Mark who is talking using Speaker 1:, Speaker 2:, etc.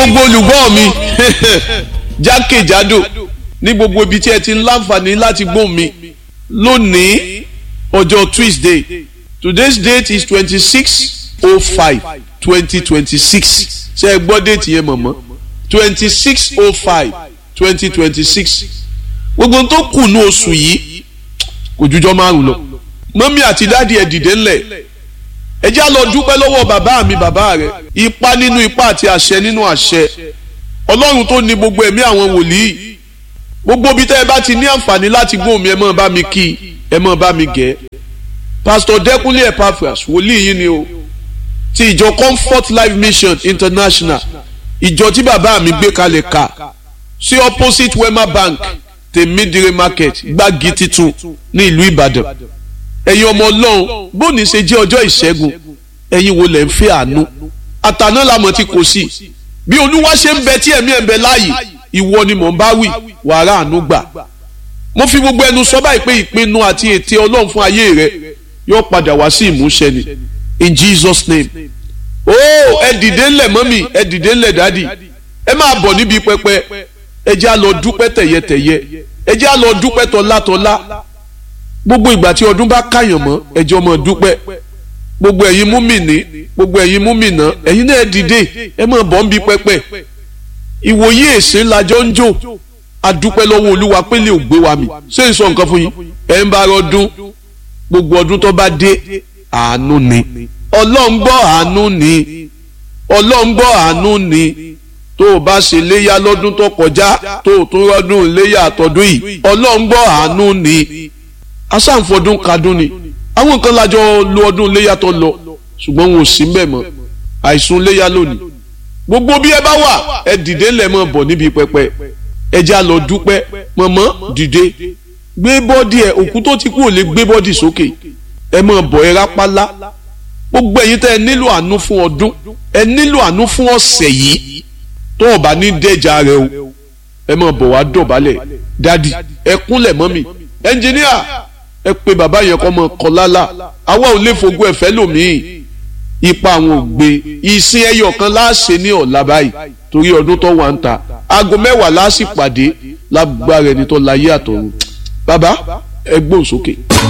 Speaker 1: gbogbo olùgbọ́ mi jákèjádò ní gbogbo ibi tí ẹ ti ń láǹfààní láti gbóhùn mi lónìí ọjọ́ Tuesday today's date is twenty six oh five twenty twenty six ṣe é gbọ́ déètì yẹn mọ̀mọ́ twenty six oh five twenty twenty six gbogbo tó kù ní oṣù yìí kò jújọ́ márùn lọ mọ́mí àti dáàdi ẹ̀ dìde ńlẹ̀ ẹ já lọ dúpẹ́ lọ́wọ́ bàbá mi bàbá rẹ̀ ipa nínú ipa àti àṣẹ nínú àṣẹ ọlọ́run tó ní gbogbo ẹ̀mí àwọn wòlíì gbogbo bí tẹ́ ẹ bá ti ní àǹfààní láti gbóhùn mi ẹ máa bá mi kí ẹ máa bá mi gẹ̀ pásítọ̀ dẹ́kunlé epaphras wòlíì yín ni o ti ìjọ comfort life mission international ìjọ tí bàbá mi gbé kalẹ̀ ká sí opposite wema bank tèmídìrè market gbági titun ní ìlú ìbàdàn ẹ̀yin ọmọ ọlọ́run bóni ṣe jẹ́ ọjọ́ ìṣẹ́gun ẹ̀yin wo lẹ̀ ń fẹ́ àánú àtàná làmọ̀ tí kò sí bí olúwa ṣe ń bẹ tí ẹ̀mí ẹ̀ ń bẹ láàyè ìwọ ni mò ń bá wí wàrà àánú gbà mo fi gbogbo ẹnu sọ báyìí pé ìpinnu àti ète ọlọ́run fún ayé rẹ yóò padà wá sí ìmúṣẹ ni in Jesus name oh ẹ dìde ńlẹ̀ mọ́mì ẹ dìde ńlẹ̀ dádì ẹ máa bọ̀ níbi pẹpẹ ẹ jẹ́ á lọ dúpẹ́ tẹ̀yẹtẹ̀yẹ ẹ jẹ́ á lọ dúpẹ́ tọ́látọ́lá gbogbo ìgbà tí ọdún bá káyàn mọ́ ẹjọ́ mọ́ dúpẹ́ gbogbo ẹ̀yin múmìnì gbogbo ẹ̀yin múmìnà ẹ̀yin náà dìde ẹ máa bọ̀ ń bi pẹpẹ ìwòye èsè lajọ ń jò adúpẹ́ lọ́wọ́ olúwa pé lè gbé wa mi ṣé n sọ nǹkan fún yín ẹ̀ ń bá rọdún gbogbo ọdún tó bá dé àánú ni ọlọ́run gbọ́ àánú ni ọlọ́run gbọ́ àánú ni tó o bá ṣe léyà lọ́dún tó kọjá tó o tún rọ́dún léyà àtọ́dún yìí ọlọ́run gbọ́ àánú ni asáǹfọdún kadún ni àwọn nǹkan lájọ lo ọdún léyà tó lọ ṣùgbọ́n wọn ò sí mbẹ̀ mọ́ àìsùn léyà lónìí gbogbo bí ẹ bá wà ẹ dìde ńlẹ̀ mọ́ bọ̀ níbi pẹpẹ ẹ já lọ dúpẹ́ mọ̀mọ́ dìde gbé bọ́dì ẹ òkú tó ti kú ò lè gbé bọ́dì sókè ẹ mọ̀ bọ̀ ẹ rápálá gbogbo ẹ̀yin tẹ́ ẹ nílò àánú fún ọdún ẹ nílò àánú fún ọ̀sẹ̀ yìí tó o bá ní dẹ́jà rẹ o ẹ mọ̀ bọ̀ wá dọ̀bálẹ̀ dádì ẹ kúnlẹ̀ mọ́mì ẹnjìníà ẹ pé bàbá yẹn kọ́ mọ kọ́ lálá àwa ò lè fogún ẹ̀fẹ́ lòmíì ipa àwọn ò gbé ìsìn ẹyọ kan láàṣẹ ní ọ̀la báyìí torí ọdún tó wà ń ta aago mẹ́wàá láàṣì pàdé lágbára ẹni tó láyé àtọ̀run bàbá ẹ gbóhùn sókè.